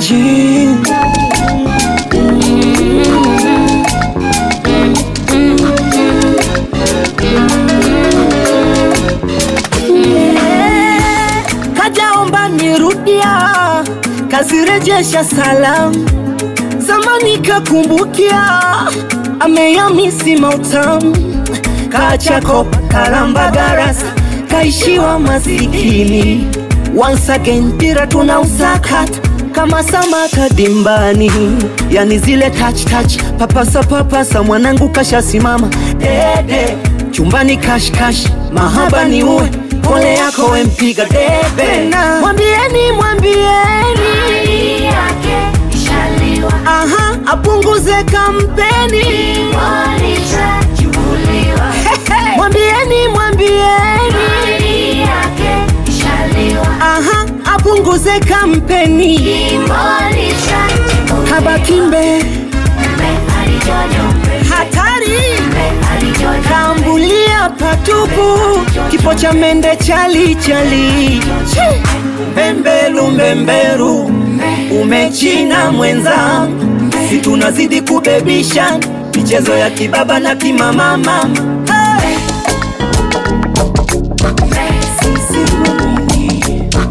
G. Kajaomba nirudia, kazirejesha salamu, zamani kakumbukia, ameyamisi mautamu, kachako kalamba garasa, kaishiwa masikini. Once again mpira tunausakata kama samaka dimbani, yani zile touch touch, papasa papasa, mwanangu kashasimama dede, chumbani kash kash, mahaba ni uwe pole yako wempiga debe, mwambieni mwambieni Mali yake ishaliwa, aha, apunguze kampeni, walishachukuliwa. mwambieni mwambieni Mali yake ishaliwa, aha, apunguze kampeni, jimbo lishachukuliwa. habakimbe Mbe alijojo, hatari mbe alijojo, Kambulia patupu, kipo cha mende chali chali. Chi! Mbembelu mbemberu, umechina mwenzangu, si tunazidi kubebisha michezo ya kibaba na kimamama. Hey! Sisi wawili,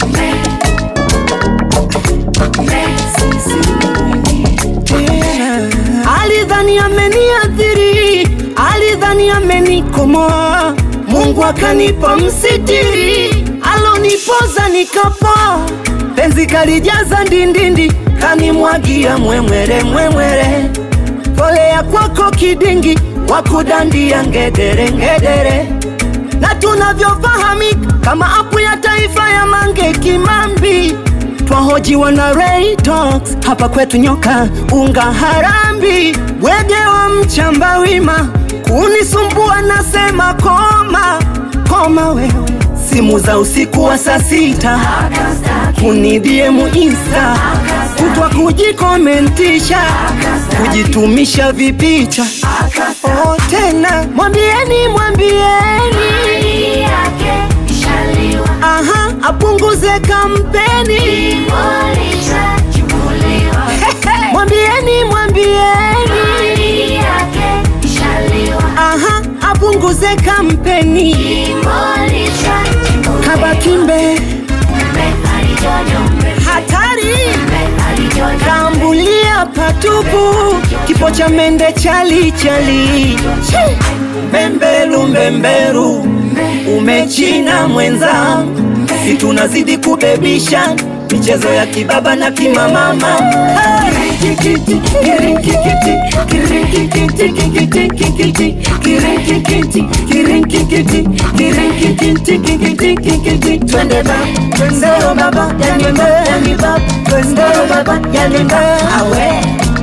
sisi wawili tena. Alidhani ameniathiri, alidhani amenikomoa, Mungu akanipa msitiri, alonipoza nikapoa, penzi kalijaza ndindindi, kanimwagia mwemwere mwemwere, pole ya kwako kidingi, wakudandia ngedere ngedere na tunavyofahamika kama apu ya taifa ya Mange Kimambi, twahojiwa na Ray Talks hapa kwetu nyoka unga harambi, bwege wa mchamba wima, kunisumbua nasema koma koma wewe, simu za usiku wa saa sita kunidiemu insta kutwa kujikomentisha kujitumisha vipicha oh, tena mwambieni mwambieni mali yake ishaliwa, aha apunguze kampeni jimbo lishachukuliwa. mwambieni mwambieni Mali yake ishaliwa, aha apunguze kampeni jimbo lishachukuliwa. kabakimbe Mbe alijojo, hatari mbe alijojo, kambulia patupu kipo cha mende chali chali Chi! mbembelu mbemberu umechina mwenzangu si tunazidi kubebisha michezo ya kibaba na kimamama Twende ba, twende baba, yani ba, yani ba, twende baba, yani ba, awe.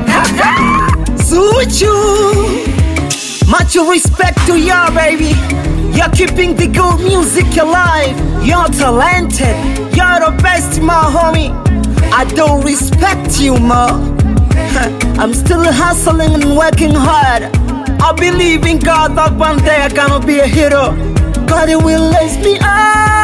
Zuchu, much respect to ya baby. You're keeping the good music alive. You're talented. You're the best, my homie. I don't respect you, ma. I'm still hustling and working hard. I believe in God that one day I'm gonna be a hero. God will lift me up.